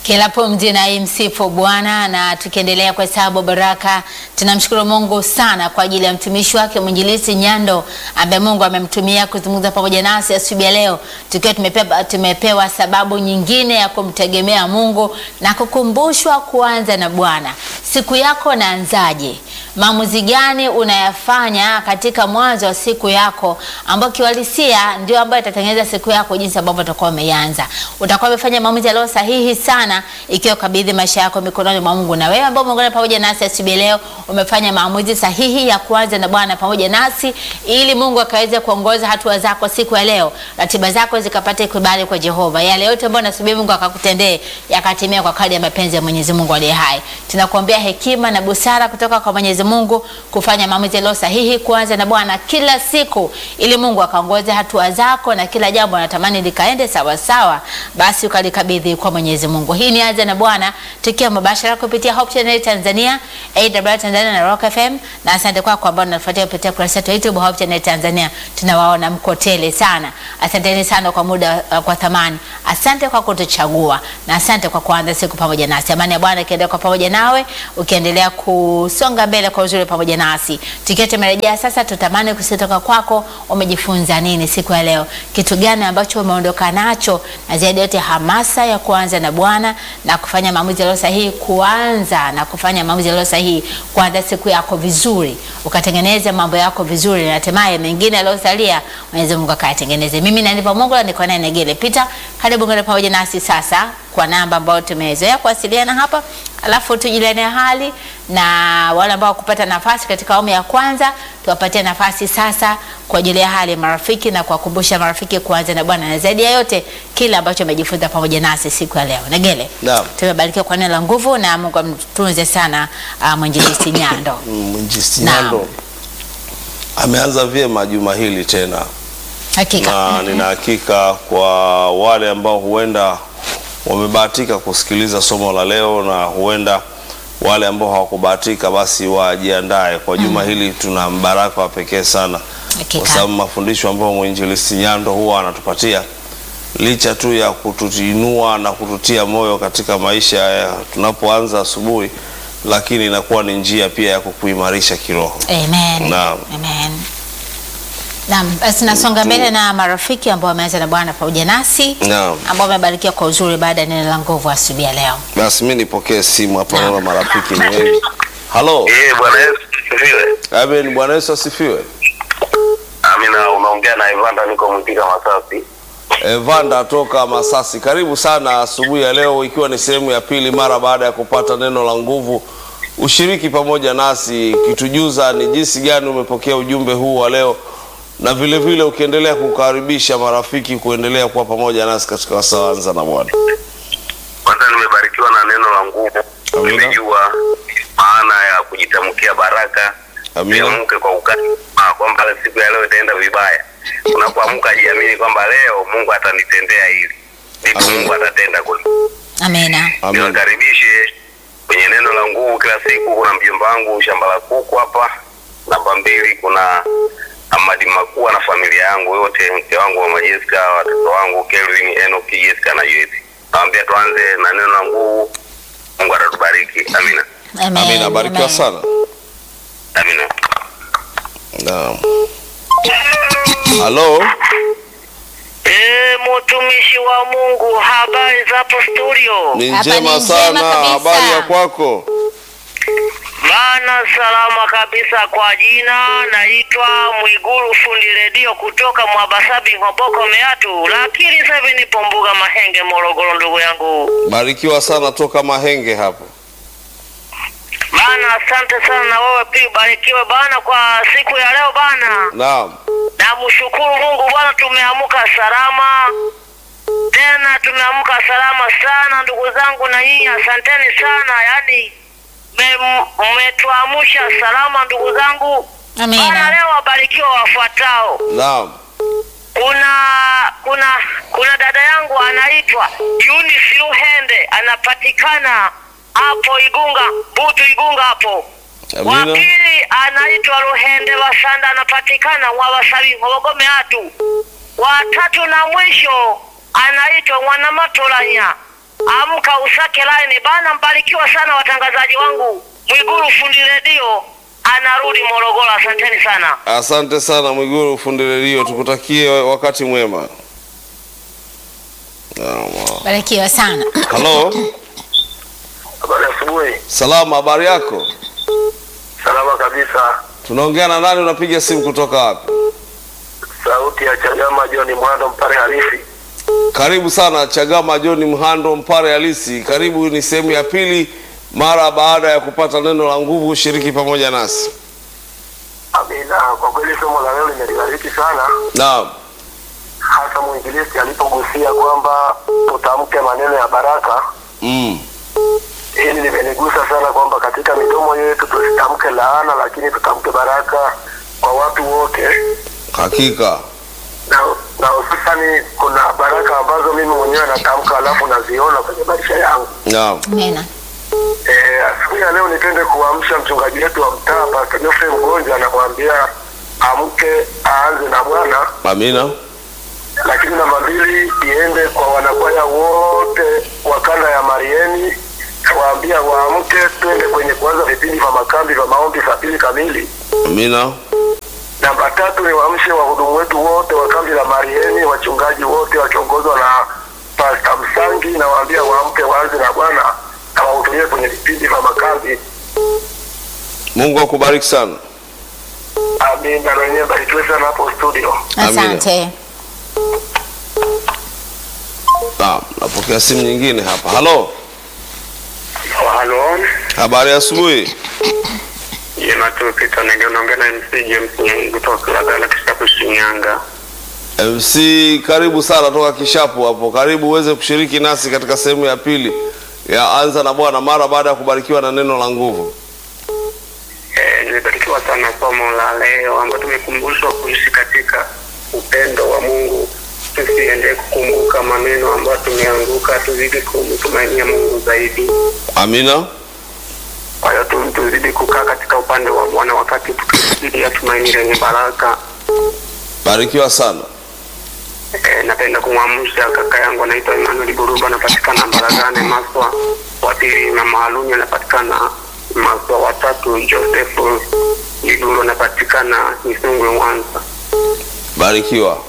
Kila pumzi na imsifu Bwana. Na tukiendelea kwa hesabu baraka, tunamshukuru Mungu sana kwa ajili ya mtumishi wake mwinjilisi Nyando ambaye Mungu amemtumia kuzungumza pamoja nasi asubuhi ya leo, tukiwa tumepewa, tumepewa sababu nyingine ya kumtegemea Mungu na kukumbushwa kuanza na Bwana. Siku yako naanzaje? Maamuzi gani unayafanya katika mwanzo wa siku yako, ambao kiuhalisia ndio ambayo itatengeneza siku yako jinsi ambavyo utakuwa umeianza. Utakuwa umefanya maamuzi yaliyo sahihi sana ikiwa kabidhi maisha yako mikononi mwa Mungu. Na wewe ambao umeungana pamoja nasi asubuhi leo, umefanya maamuzi sahihi ya kuanza na Bwana pamoja nasi, ili Mungu akaweze kuongoza hatua zako siku ya leo, ratiba zako zikapate kibali kwa Jehova. Yale yote ambayo nasubiri Mungu akakutendee yakatimia kwa kadri ya mapenzi ya Mwenyezi Mungu aliye hai. Tunakuombea hekima na busara kutoka kwa Mwenyezi Mungu kufanya maamuzi yaliyo sahihi, kuanza na Bwana kila siku, ili Mungu akaongoze hatua zako na kila jambo anatamani likaende sawa sawa, basi ukalikabidhi kwa Mwenyezi Mungu. Hii ni anza na Bwana, tukiwa mubashara kupitia Hope Channel Tanzania, AWR Tanzania na Rock FM, na asante kwako ambao unafuatia kupitia kurasa yetu ya YouTube Hope Channel Tanzania. Tunawaona mko tele sana, asanteni sana kwa muda uh, kwa thamani. Asante kwa kutuchagua na asante kwa kuanza siku pamoja nasi. Amani ya Bwana ikiendelea kwa pamoja nawe, ukiendelea kusonga mbele kwa uzuri pamoja nasi. Tukiwa tumerejea sasa, tutamani kusitoka kwako, umejifunza nini siku ya leo? Kitu gani ambacho umeondoka nacho, na zaidi yote hamasa ya kuanza na Bwana na kufanya maamuzi yaliyo sahihi, kuanza na kufanya maamuzi yaliyo sahihi, kuanza siku yako vizuri, ukatengeneza mambo yako vizuri, na hatimaye mengine yaliyosalia Mwenyezi Mungu akayatengeneze. Mimi na nipo Mungu, niko naye Negele Peter. Karibu ngana pamoja nasi sasa kwa namba ambayo tumezoea kuwasiliana hapa, alafu tujuliane hali na wale ambao kupata nafasi katika awamu ya kwanza, tuwapatie nafasi sasa kwa ajili ya hali ya marafiki na kuwakumbusha marafiki kuanza na Bwana, na zaidi ya yote kile ambacho umejifunza pamoja nasi siku ya leo. Negele, Naam. tumebarikiwa kwa neno la nguvu na Mungu amtunze sana uh, mwinjilisti Nyando. Mwinjilisti Naam. Nyando ameanza vyema juma hili tena, Hakika na nina hakika kwa wale ambao huenda wamebahatika kusikiliza somo la leo na huenda wale ambao hawakubahatika basi wajiandae kwa juma hili. Tuna mbaraka wa pekee sana, Hakika. kwa sababu mafundisho ambayo mwinjilisti Nyando huwa anatupatia licha tu ya kutuinua na kututia moyo katika maisha ya tunapoanza asubuhi, lakini inakuwa ni njia pia ya kukuimarisha kiroho. Amen. Naam. Amen. Naam, basi nasonga mbele na marafiki ambao wameanza na Bwana pamoja nasi Naam. ambao wamebarikiwa kwa uzuri baada ya neno la nguvu asubuhi ya leo. Basi mi nipokee simu hapa, naona marafiki ni wengi. Halo, Eh, Bwana Yesu asifiwe. amen. Bwana Yesu asifiwe. Amina, unaongea na Ivanda, niko Mtika Masasi. Evanda toka Masasi, karibu sana asubuhi ya leo, ikiwa ni sehemu ya pili mara baada ya kupata neno la nguvu. Ushiriki pamoja nasi ukitujuza ni jinsi gani umepokea ujumbe huu wa leo, na vile vile ukiendelea kukaribisha marafiki kuendelea kuwa pamoja nasi katika wasawanza na Bwana. Kwanza nimebarikiwa na neno la nguvu, Amina. nimejua maana ya kujitamkia baraka, Amina. usiamke kwa ukali ah, kwamba siku ya leo itaenda vibaya. Unapoamka jiamini kwamba leo Mungu atanitendea hili, ndipo Amina. Mungu atatenda kweli. Amina. Amen. niwakaribishe kwenye neno la nguvu kila siku. Kuna mjomba wangu shamba la kuku hapa, namba mbili kuna Amadi Makua na familia yangu yote, mke wangu Mama Jessica, watoto wangu Kelvin, Enoch, Jessica na Joyce. Nawaambia tuanze na neno la nguvu. Mungu atatubariki. Amina, Amen. Amina, barikiwa Amen. sana. amina. Naam. Halo, Eh, mtumishi wa Mungu, habari za hapo studio? ni Hapa ni njema njema sana. kabisa. Habari ya kwako? Bana, salama kabisa. Kwa jina naitwa Mwiguru fundi redio kutoka Mwabasabi Ngoboko Meatu, lakini sasa hivi nipo Mbuga Mahenge Morogoro, ndugu yangu. Barikiwa sana toka Mahenge hapo. Bana, asante sana na wewe pia ubarikiwe bana kwa siku ya leo bana. Naam. Namshukuru Mungu bwana, tumeamka salama tena, tumeamka salama sana ndugu zangu, na nyinyi asanteni sana, yaani me- mmetuamsha salama ndugu zangu. Bwana, Amina. leo wabarikiwa wafuatao. Naam. Kuna kuna kuna dada yangu anaitwa Eunice Luhende, anapatikana hapo Igunga, Butu Igunga hapo wa Amina. pili anaitwa Ruhende Wasanda, anapatikana Mwabasabi Ngogome hatu. Wa tatu na mwisho anaitwa Mwanamatolanya, amka usake line bana. Mbarikiwa sana watangazaji wangu. Mwigulu fundi redio anarudi Morogoro. Asanteni sana. Asante sana Mwiguru fundi redio, tukutakie wakati mwema. Naam. Barikiwa sana. Halo, Habari asubuhi. salama, habari yako? Salama kabisa. Tunaongea na nani? Unapiga simu kutoka wapi? Sauti ya Chagama John Mwando Mpare halisi. Karibu sana Chagama John Mhando Mpare halisi. Karibu, ni sehemu ya pili mara baada ya kupata neno la nguvu. Shiriki pamoja nasi. Amina. Kwa kweli somo la leo limenibariki sana, Naam, hasa mwinjilisti alipogusia kwamba tutamke maneno ya baraka. mm. Hili limenigusa sana kwamba katika midomo yetu tusitamke laana, lakini tutamke baraka kwa watu wote, Hakika na na hususani kuna baraka ambazo mimi mwenyewe natamka alafu naziona kwenye maisha yangu. naam, Amina. Eh, asubuhi ya leo nipende kuamsha mchungaji wetu wa mtaa Pastor Geoffrey Mgonja, anakuambia amke aanze na Bwana, amina, lakini namba mbili iende kwa wanakwaya wote wa kanda ya Marieni, waambia waamke, twende kwenye kuanza vipindi vya makambi vya maombi saa mbili kamili. amina, Namba tatu ni waamshe wahudumu wetu wote wa kambi la Marieni, wachungaji wote wakiongozwa na Pastor Msangi, na waambia waamke waanze na Bwana na wahudhurie kwenye vipindi vya makambi. Mungu akubariki sana. Amina, na wenyewe barikiwe sana hapo studio. Amina. Asante. Naam, napokea simu nyingine hapa. Halo, Halo, habari ya asubuhi. jema tu Peter Nenge, unaongea na MC James Nyengi kutoka Kilagala Kishapu Shinyanga. MC, karibu sana toka Kishapu hapo. Karibu uweze kushiriki nasi katika sehemu ya pili ya Anza na Bwana mara baada ya kubarikiwa na neno la nguvu. Eh, nimebarikiwa sana somo la leo ambapo tumekumbushwa kuishi katika upendo wa Mungu. Tusiendelee kukumbuka maneno ambayo tumeanguka, tuzidi kumtumainia Mungu zaidi. Amina, Kwa hiyo tu- tuzidi kukaa katika upande wa Bwana wakati tukisubiria tumaini lenye baraka. barikiwa sana. Eh, napenda kumwamsha kaka yangu anaitwa Emmanuel Buruba, anapatikana Mbaragane Maswa. Wa pili na Maaluni anapatikana Maswa. Watatu Joseph Iguru anapatikana Misungwe Mwanza. Barikiwa.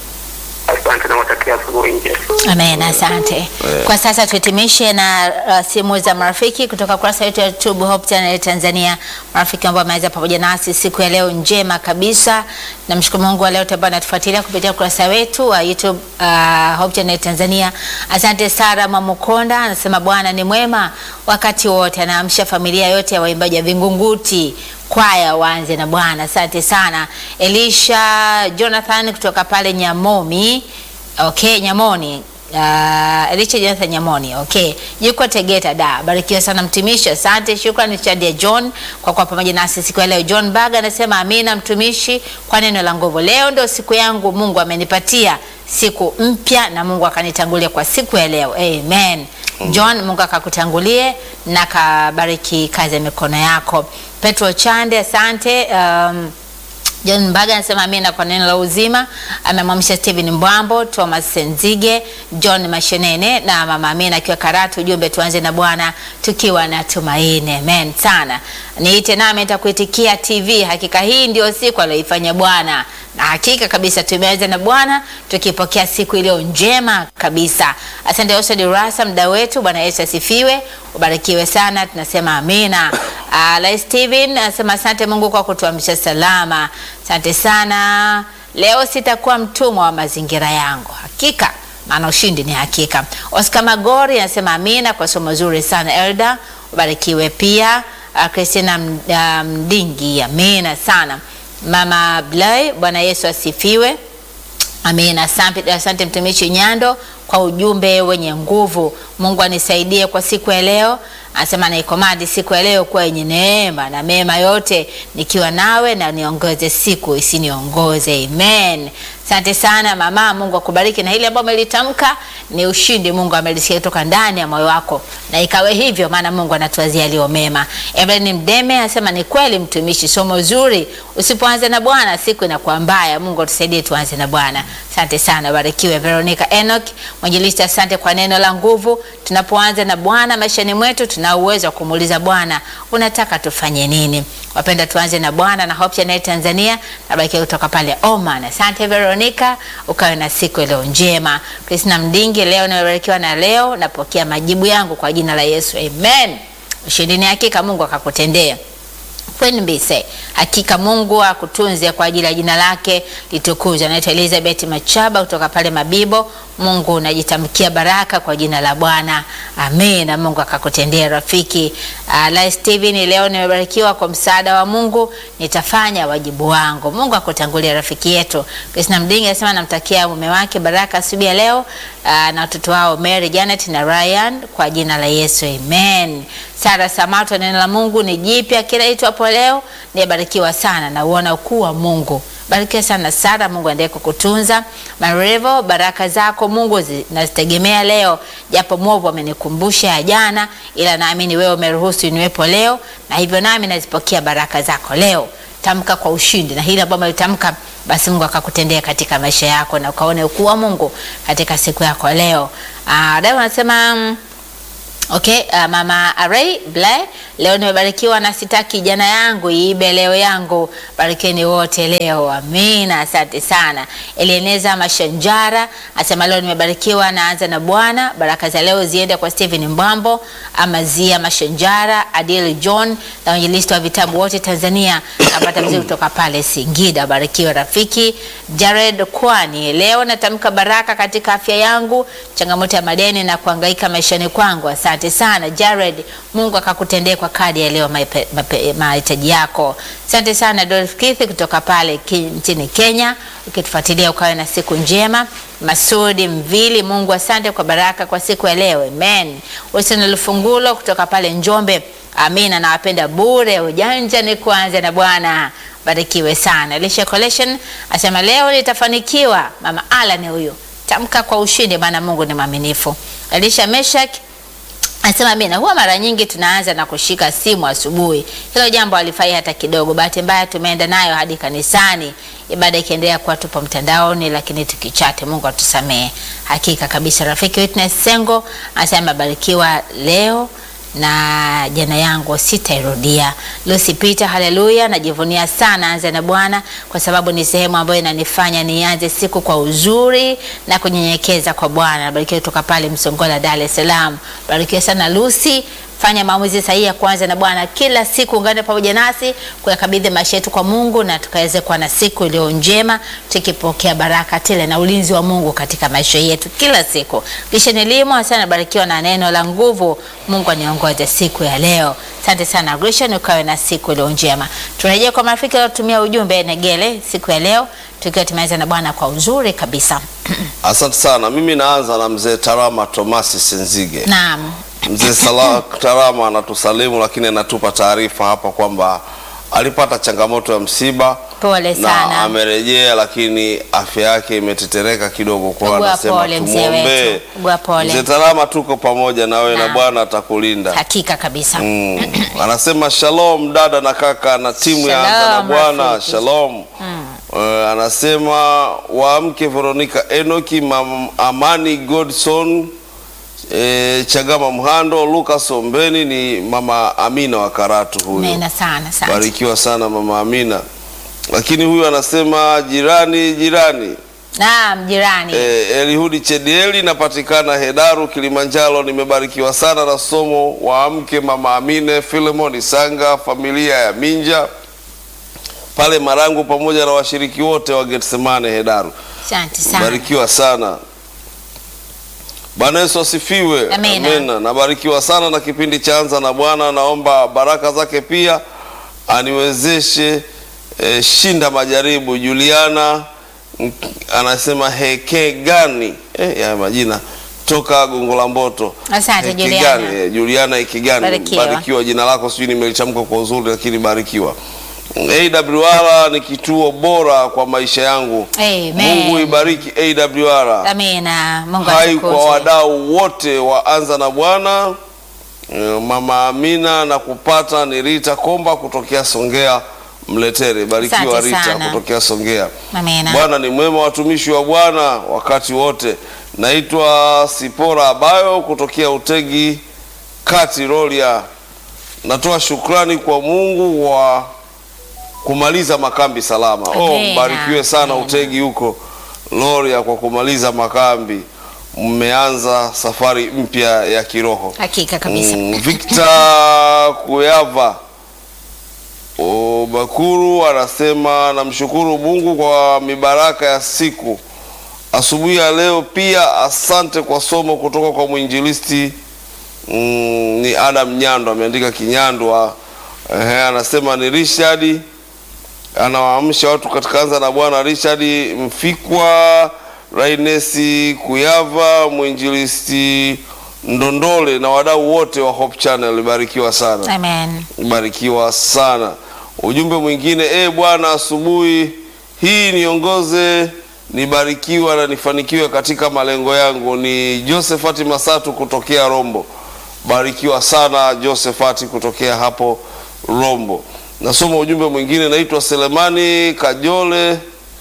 Asante na watakia asubuhi njema. Amen, asante. Kwa sasa tuhitimishe na uh, simu za marafiki kutoka kurasa yetu ya YouTube Hope Channel Tanzania, marafiki ambao wameweza pamoja nasi siku ya leo njema kabisa. Namshukuru Mungu wa leo ambao anatufuatilia kupitia ukurasa wetu wa YouTube uh, Hope Channel Tanzania. Asante Sara Mamukonda anasema Bwana ni mwema wakati wote, anaamsha familia yote ya waimbaji wa Vingunguti kwaya waanze na Bwana. Asante sana Elisha Jonathan kutoka pale Nyamomi Okay, Nyamoni. Uh, Elisha Jonathan Nyamoni. Okay. Yuko Tegeta da. Barikiwa sana mtumishi. Asante. Shukrani Chadia John kwa kuwa pamoja nasi siku ya leo. John Baga anasema amina mtumishi kwa neno la nguvu. Leo ndio siku yangu Mungu amenipatia siku mpya na Mungu akanitangulia kwa siku ya leo. Amen. John, Mungu akakutangulie na kabariki kazi ya mikono yako. Petro Chande, asante. Um, John Mbaga anasema amina kwa neno la uzima. Amemwamsha Steven Mbwambo, Thomas Senzige, John Mashenene na mama Amina akiwa Karatu. Ujumbe tuanze na Bwana tukiwa na tumaini. Amen sana. Niite nami nitakuitikia TV. Hakika hii ndio siku aliyoifanya Bwana, na hakika kabisa tumeanza na Bwana tukipokea siku iliyo njema kabisa. Asante Osod Rasa, mda wetu. Bwana Yesu asifiwe, ubarikiwe sana, tunasema amina. Uh, Lai Steven anasema asante Mungu kwa kutuamsha salama. Asante sana. Leo sitakuwa mtumwa wa mazingira yangu, hakika maana ushindi ni hakika. Oscar Magori anasema amina kwa somo zuri sana Elda, ubarikiwe pia. Uh, Christina M- uh, Mdingi, amina sana. Mama Blay, Bwana Yesu asifiwe. Amina. Asante, asante mtumishi Nyando kwa ujumbe wenye nguvu. Mungu anisaidie kwa siku ya leo. Anasema naikomandi siku ya leo kuwa yenye neema na mema yote, nikiwa nawe na niongoze siku isiniongoze. Amen. Asante sana mama, Mungu akubariki, na hili ambalo umelitamka ni ushindi. Mungu amelisikia kutoka ndani ya moyo wako, na ikawe hivyo, maana Mungu anatuwazia yaliyo mema. Evelyn Mdeme anasema ni kweli, mtumishi, somo zuri. Usipoanza na Bwana siku inakuwa mbaya. Mungu atusaidie tuanze na Bwana. Asante sana, barikiwe. Veronica Enoch mwinjilisti, asante kwa neno la nguvu. Tunapoanza na Bwana maishani mwetu, tuna uwezo wa kumuuliza Bwana, unataka tufanye nini? Wapenda, tuanze na Bwana na Hope Channel Tanzania, nabarikiwa kutoka pale Oman. Asante Veronica, ukawe na siku leo njema. Kristina Mdingi, leo nimebarikiwa na leo napokea majibu yangu kwa jina la Yesu, amen. Ushindi ni hakika, Mungu akakutendea Kweli mbise, hakika Mungu akutunze kwa ajili ya jina lake litukuzwe. Anaitwa Elizabeth Machaba kutoka pale Mabibo. Mungu najitamkia baraka kwa jina la Bwana, amen, na Mungu akakutendea rafiki. Uh, la Steven, leo nimebarikiwa kwa msaada wa Mungu, nitafanya wajibu wangu. Mungu akutangulia rafiki yetu. Kristina Mdingi anasema namtakia mume wake baraka asubuhi ya leo, uh, na watoto wao Mary, Janet na Ryan kwa jina la Yesu, amen. Sara Samato, neno la Mungu ni jipya kila itwapo leo. Nibarikiwa sana na uona ukuu wa Mungu. Barikiwa sana Sara, Mungu aendelee kukutunza. Marevo, baraka zako Mungu nazitegemea leo, japo mwovu amenikumbusha ya jana, ila naamini wewe umeruhusu niwepo leo, na hivyo nami nazipokea baraka zako leo. Tamka kwa ushindi, na hili ambalo ulitamka basi Mungu akakutendea katika maisha yako na ukaone ukuu wa Mungu katika siku yako leo. Ah, leo anasema mm, Okay, uh, mama Array Blay, leo nimebarikiwa na sitaki jana yangu iibe leo yangu. Barikeni wote leo, amina. Asante sana. Elieneza Mashanjara asema leo nimebarikiwa, naanza na Bwana. Baraka za leo ziende kwa Steven Mbambo, Amazia Mashanjara, Adil John na wainjilisti wa vitabu wote Tanzania, napata mzuri kutoka pale Singida. Barikiwa rafiki. Jared Kwani, leo natamka baraka katika afya yangu, changamoto ya madeni na kuhangaika maishani kwangu. Asante sana Jared, Mungu akakutendea kwa kadi ya leo maipe- mape- mahitaji yako. Asante sana Dorothy Keith kutoka pale ki- nchini Kenya, ukitufuatilia ukawe na siku njema. Masudi Mvili, Mungu asante kwa baraka kwa siku ya leo, amen. Wilson Lufungulo kutoka pale Njombe, amina. Nawapenda bure, ujanja ni kuanza na Bwana. Barikiwe sana. Lisha Collection asema leo nitafanikiwa. Mama Alan huyo, tamka kwa ushindi, maana Mungu ni mwaminifu. Elisha Meshak Anasema Amina, huwa mara nyingi tunaanza na kushika simu asubuhi. Hilo jambo halifai hata kidogo. Bahati mbaya tumeenda nayo hadi kanisani, ibada ikiendelea kuwa tupo mtandaoni, lakini tukichate. Mungu atusamehe. Hakika kabisa. Rafiki Witness Sengo anasema abarikiwa leo na jana yangu sitairudia. Lucy Peter, haleluya, najivunia sana anza na Bwana kwa sababu ni sehemu ambayo inanifanya nianze siku kwa uzuri na kunyenyekeza kwa Bwana. Barikiwa kutoka pale Msongola, Dar es Salaam. Barikiwa sana Lucy. Fanya maamuzi sahihi ya kuanza na Bwana kila siku. Ungane pamoja nasi kuyakabidhi maisha yetu kwa Mungu na tukaweze kuwa na siku iliyo njema, tukipokea baraka tele na ulinzi wa Mungu katika maisha yetu kila siku. Kisha nilimo sana, barikiwa na neno la nguvu. Mungu aniongoze siku ya leo. Asante sana Grishan, ukawe na siku iliyo njema. Tunarejea kwa marafiki waliotumia ujumbe Negele siku ya leo, tukiwa tumeanza na Bwana kwa uzuri kabisa. Asante sana. Mimi naanza na mzee Tarama Tomasi Senzige. Naam. Mzee Salah Tarama antusalimu, lakini anatupa taarifa hapa kwamba alipata changamoto ya msiba Pole na sana. amerejea, lakini afya yake imetetereka kidogo, kwa hiyo Ugua anasema pole mzee tumwombee. wetu. Ugua pole. Mzee Tarama, tuko pamoja na wewe na Naam. Bwana atakulinda. Hakika kabisa. Mm. Anasema shalom dada na kaka na timu ya Anza na Shalom, Bwana, rafiki. shalom. Uh, anasema waamke Veronica Enoki, Mam, Amani Godson, eh, Chagama Mhando, Lucas Ombeni ni mama Amina wa Karatu huyo. Mena sana sana. Barikiwa sana mama Amina. Lakini huyu anasema jirani jirani Naam, jirani. Eh, Elihudi Chedieli napatikana Hedaru Kilimanjaro. Nimebarikiwa sana na somo wa mke mama Amine Filemon Sanga, familia ya Minja pale Marangu, pamoja na washiriki wote wa Getsemane Hedaru. Asante sana. Barikiwa sana. Bwana Yesu asifiwe. Amina. Amina. Nabarikiwa sana na kipindi cha Anza na Bwana. Naomba baraka zake pia aniwezeshe eh, shinda majaribu. Juliana mm, anasema heke gani eh, ya majina toka Gongo la Mboto. Asante, Heke Juliana. gani, eh, Juliana Ikigani. Barikiwa. Barikiwa jina lako, sijui nimelitamka kwa uzuri, lakini barikiwa. AWR ni kituo bora kwa maisha yangu. Amen. Mungu ibariki AWR. Amina. Mungu Hai kwa atukuzwe. wadau wote wa Anza na Bwana, eh, Mama Amina na kupata ni Rita Komba kutokea Songea Mletere. Barikiwa Asante Rita sana. kutokea Songea. Amina. Bwana ni mwema, watumishi wa Bwana wakati wote. Naitwa Sipora Abayo kutokea Utegi Kati Rolia. Natoa shukrani kwa Mungu wa kumaliza makambi salama. Oh, Amina. mbarikiwe sana Amina. Utegi huko Loria kwa kumaliza makambi. Mmeanza safari mpya ya kiroho. Hakika kabisa. Mm, Victor Kuyava O, Bakuru anasema namshukuru Mungu kwa mibaraka ya siku asubuhi ya leo. Pia asante kwa somo kutoka kwa mwinjilisti mm, ni Adam Nyando, ameandika Kinyandwa. Ehe, anasema ni Richard anawaamsha watu katika Anza na Bwana. Richard Mfikwa, Rainesi Kuyava, mwinjilisti Ndondole na wadau wote wa Hope Channel, barikiwa sana Amen. barikiwa sana. Ujumbe mwingine, e Bwana, asubuhi hii niongoze, nibarikiwa na nifanikiwe katika malengo yangu. Ni Josephat Masatu kutokea Rombo. Barikiwa sana Josephat kutokea hapo Rombo. Nasoma ujumbe mwingine, naitwa Selemani Kajole,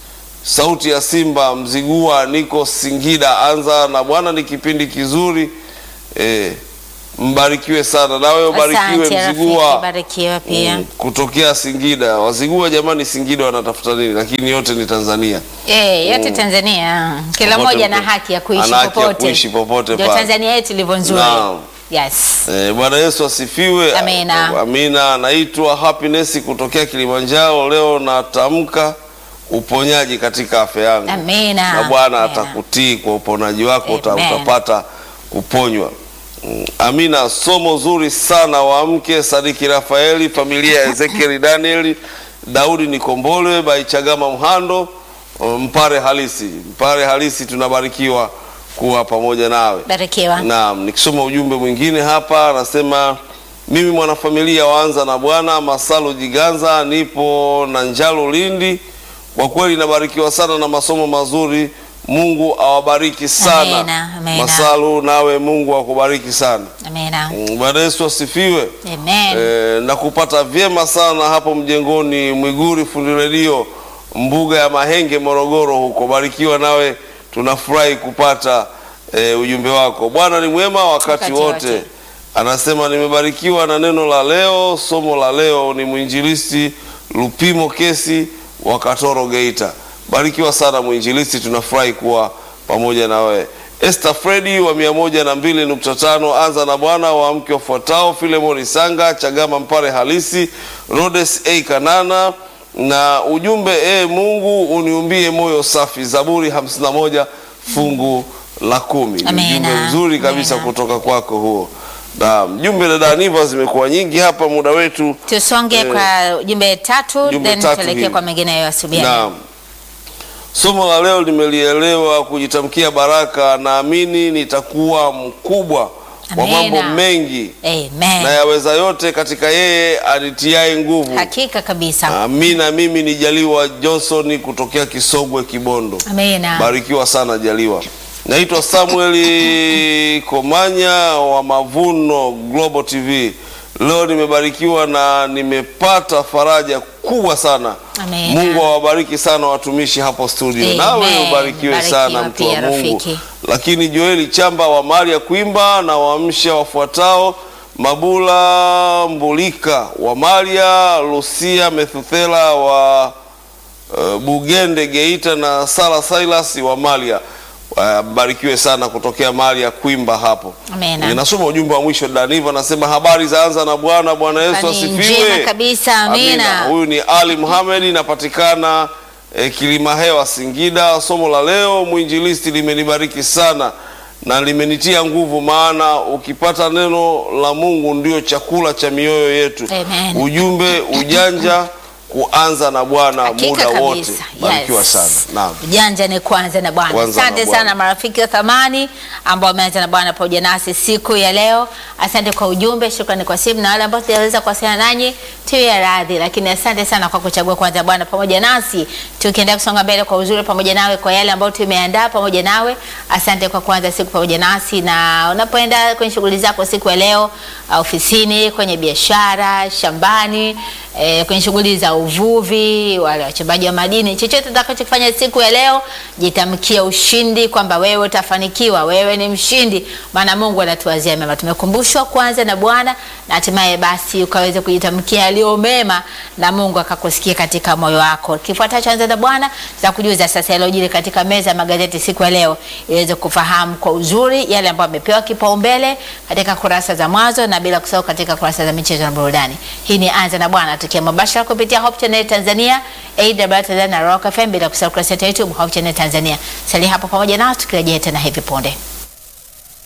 sauti ya Simba Mzigua, niko Singida. Anza na Bwana ni kipindi kizuri e, mbarikiwe sana nawe ubarikiwe Asante rafiki, Mzigua barikiwa pia. Mm, kutokea Singida. Wazigua jamani, Singida wanatafuta nini? Lakini yote ni Tanzania. Eh, yote Tanzania kila Popote mmoja ana mpe- haki ya kuishi ana haki ya popote. kuishi popote Ndio pale. Tanzania yetu ilivyo nzuri. Naam. Yes. Eh, Bwana Yesu asifiwe. Amina. Amina. Naitwa Happiness kutokea Kilimanjaro. Leo natamka uponyaji katika afya yangu, Amina. na Bwana Amina. atakutii kwa uponaji wako, uta- Amen. utapata kuponywa. Mm, Amina. Somo zuri sana wamke Sadiki Rafaeli, familia ya Ezekiel Daniel, Daudi Nikombole, Baichagama Mhando, Mpare halisi, Mpare halisi, tunabarikiwa kuwa pamoja nawe. Barikiwa. Naam, nikisoma ujumbe mwingine hapa anasema mimi mwanafamilia waanza na Bwana Masalu Jiganza, nipo na Njalo Lindi. Kwa kweli nabarikiwa sana na masomo mazuri. Mungu awabariki sana. Amina, amina. Masalu, nawe Mungu akubariki sana. Amina. Mm, Bwana Yesu asifiwe. Amen. E, na kupata vyema sana hapo mjengoni Mwiguri fundi redio mbuga ya Mahenge Morogoro huko. Barikiwa nawe, tunafurahi kupata e, ujumbe wako. Bwana ni mwema wakati, Wakati wote. wote. Anasema nimebarikiwa na neno la leo. Somo la leo ni mwinjilisti Lupimo Kesi wa Katoro Geita. Barikiwa sana mwinjilisti, tunafurahi kuwa pamoja na wewe. Esther Fredi wa mia moja na mbili nukta tano anza na Bwana wa mke wafuatao Filemoni Sanga Chagama Mpare halisi Rhodes A Kanana na ujumbe e Mungu uniumbie moyo safi, Zaburi 51 fungu la kumi. Ni Amina. Ujumbe mzuri kabisa Amina. kutoka kwako huo. Na jumbe dada Niva zimekuwa nyingi hapa, muda wetu Tusonge Eh, kwa jumbe tatu jumbe then tatu tuelekee hivi. kwa mengine ya asubuhi. Naam. Somo la leo nimelielewa kujitamkia baraka. Naamini nitakuwa mkubwa wa Amina. mambo mengi na Amen. yaweza yote katika yeye anitiaye nguvu. Hakika kabisa. Amina. Mimi ni Jaliwa Johnson kutokea Kisogwe, Kibondo. Amina. Barikiwa sana Jaliwa. Naitwa Samueli Komanya wa Mavuno Global TV. Leo nimebarikiwa na nimepata faraja kubwa sana. Amina. Mungu awabariki sana watumishi hapo studio. Amen. Nawe ubarikiwe Barikiwa sana mtu wa pia, Mungu. rafiki. Lakini Joeli Chamba wa Maria Kwimba na waamsha wafuatao Mabula Mbulika wa Maria, Lucia Methuthela wa Uh, Bugende Geita na Sara Silas wa Malia. Uh, barikiwe sana kutokea Malia Kwimba hapo. Amina. Ninasoma ujumbe wa mwisho Daniva anasema habari za anza na Bwana. Bwana Yesu Habari asifiwe. njema kabisa, amina. Huyu ni Ali Muhammad inapatikana eh, Kilima Hewa Singida. Somo la leo mwinjilisti limenibariki sana na limenitia nguvu, maana ukipata neno la Mungu ndio chakula cha mioyo yetu. Amen. Ujumbe ujanja kuanza na Bwana Hakika muda wote. kabisa. Barikiwa Yes. sana. Naam. Ujanja ni kwanza na Bwana. Kwanza na Asante Bwana. sana marafiki wa thamani ambao wameanza na Bwana pamoja nasi siku ya leo. Asante kwa ujumbe, shukrani kwa simu na wale ambao tutaweza kuwasiliana nanyi tuwe radhi, lakini asante sana kwa kuchagua kwanza Bwana pamoja nasi, tukiendelea kusonga mbele kwa uzuri pamoja nawe, kwa yale ambayo tumeandaa pamoja nawe. Asante kwa kuanza siku pamoja nasi, na unapoenda kwenye shughuli zako siku ya leo, uh, ofisini, kwenye biashara, shambani, eh, kwenye shughuli za uvuvi, wale wachimbaji wa madini, chochote utakachofanya siku ya leo, jitamkia ushindi kwamba wewe utafanikiwa, wewe ni mshindi, maana Mungu anatuwazia mema. Tumekumbushwa kwanza na Bwana na hatimaye basi ukaweze kujitamkia yaliyo mema na Mungu akakusikia katika moyo wako. Kifuatacho anza na Bwana tutakujuza sasa yaliyojiri katika meza ya magazeti siku ya leo, iweze kufahamu kwa uzuri yale ambayo amepewa kipaumbele katika kurasa za mwanzo na bila kusahau katika kurasa za michezo na burudani. Hii ni anza na Bwana tukia mubashara kupitia Hope Channel Tanzania, AWR Tanzania na Rock FM bila kusahau kurasa yetu ya YouTube Hope Channel Tanzania. Salia hapo pamoja nao tukirejea tena hivi punde.